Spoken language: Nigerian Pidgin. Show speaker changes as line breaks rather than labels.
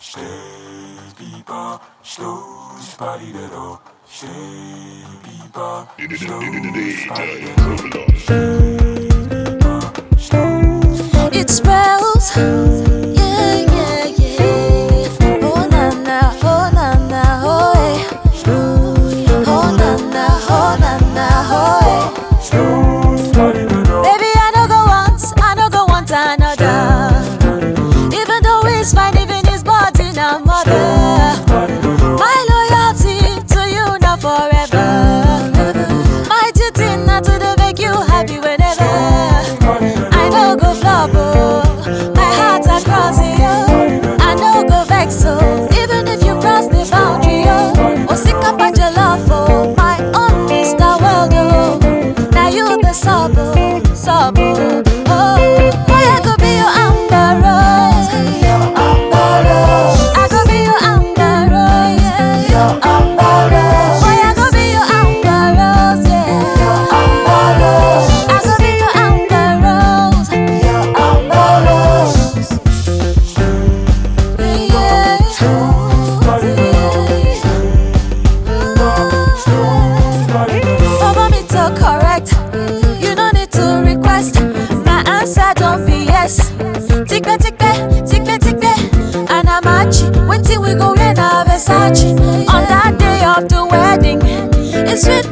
Shady people, slows body that all. Shady people,
It spells, yeah, yeah, yeah. Oh na na, oh na na, oh eh. Oh na na, oh na na, oh eh.
slows body that all.
Baby, I no go once, I no go want another. Even though he's fine, even his body now mother.
Body that all.
My loyalty to you now forever. My duty not to the make you happy whenever.
Body that
I no go flop, oh. My heart across you. I no go vex, oh. Even if you cross the boundary, oh. Oh, sick up at your love, oh. My own Mr. World, oh. Now you the sub, oh. Sub, oh. Oh, boy, I could be your amber rose. Your amber rose. I could be your amber rose, yeah. Your amber rose. Boy, I could be your amber rose, yeah. Your amber rose. I could be your amber rose. Your amber rose. Mama me to correct. You no need to request. My answer don't be yes. Tikpe tikpe, tikpe tikpe. And I'm match. Waiting we go in a Versace. On that day of the wedding. It's sweet